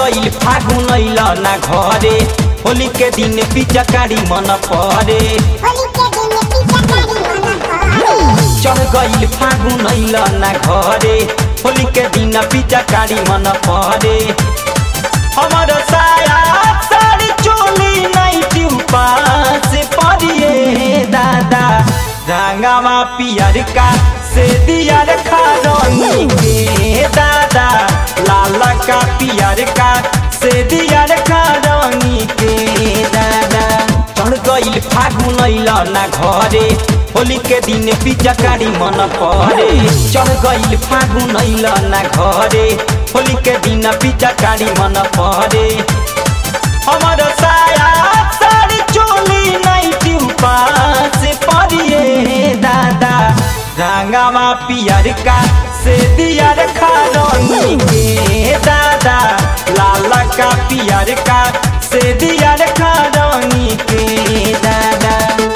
गईल फागुन अइल ना घरे होली के दिन पिचकारी मन परे होली के दिन पिचकारी मन करे चढ़ गईल फागुन अइल ना घरे होली के दिन पिचकारी मन परे हमर साया साड़ी चोली नाइटी उपास परिए दादा रंगावा पियर का से दिया रखा रंगी के दादा लाल का पियर का से दिया रखा रंगी के दादा चढ़ गईल फागुन अइल ना घरे होली के दिन पिचकारी मन परे चढ़ गईल फागुन अइल ना घरे होली के दिन पिचकारी मन परे हमर साया साड़ी चोली नाइटी उपास परिए दादा रंगावा पियर का से दिया रखा रंगी के दादा लाल का पियर का से दिया रखा रंगी के दादा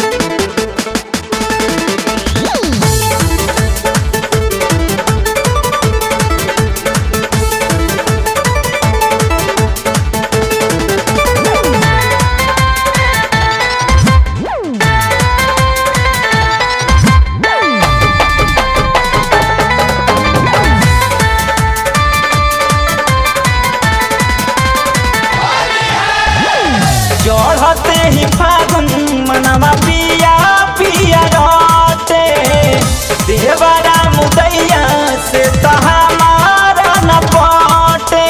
चढ़ते ही फागुन मनवा पिया पिया रहते देवरा मुदैया से तो हमारा न पटे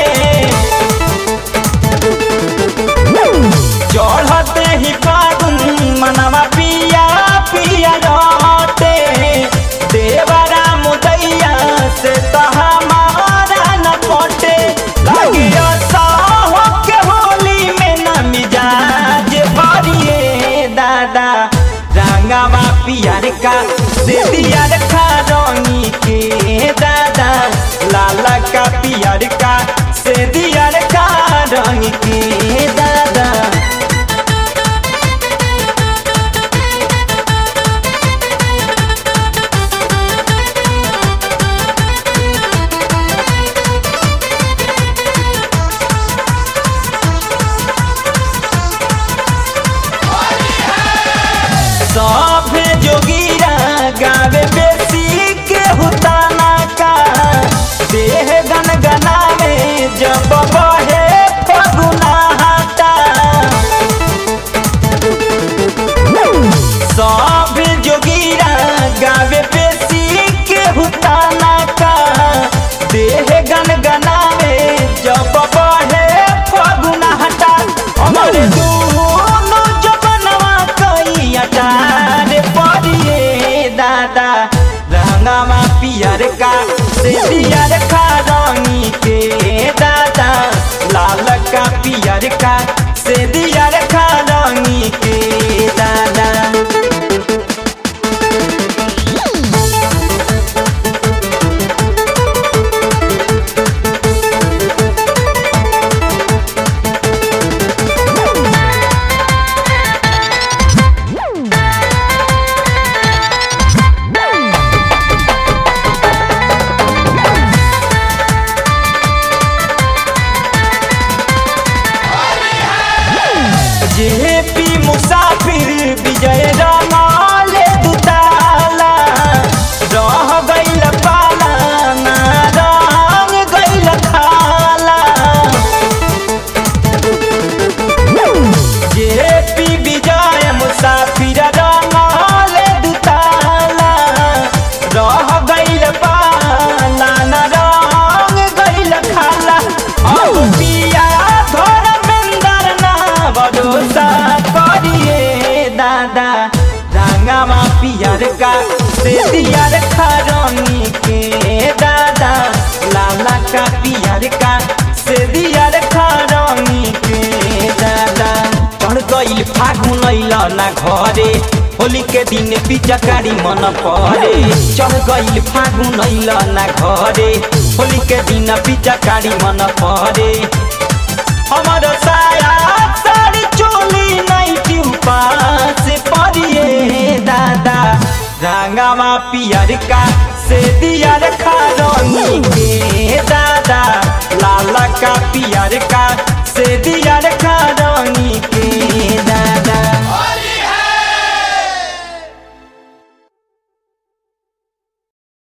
चढ़ते ही फागुन मनवा पिया पिया रहते देवरा मुदैया से तो हमारा न पटे लगे साहो के होली में न मिजाज भरिए दादा रंगावा पियर का से दिया रखा रंगी के दादा लाल का पियर का से दिया रखा रंग के दादा सभे जोगीरा गावे बेसी के हुताना का देह गन गनावे जब बहे फगुना हाटा सभे जोगीरा गावे बेसी के हुताना का देह गन गनावे जब बहे फगुना हटा हमरे दोनों जबनवा कई अटार परिए दादा रंगावा पियर का से दियर का रंगी के दादा लाल का पियर का से दियर का रंगी के दादा जेपी मुसाफिर विजय रमाले दुताला रह गइल पाला ना रंग गइल खाला जेपी विजय मुसाफिर रमाले दुताला रह गइल पाला ना रंग गइल खाला अब पिया धर्मेंद्र ना भरोसा करिए दादा रंगावा पियर का से दियर खरनी के दादा लाला का पियर का से दियर खरनी के दादा चढ़ गईल फागुन अइल ना घरे होली के दिन पिचकारी मन परे चढ़ गईल फागुन अइल ना घरे होली के दिन पिचकारी मन परे हमर साया साड़ी चोली नाइटी उपास परिए दादा रंगावा पियर का से दिया रखा रंगी के दादा लाल का पियर का से दियर का रंगी के दा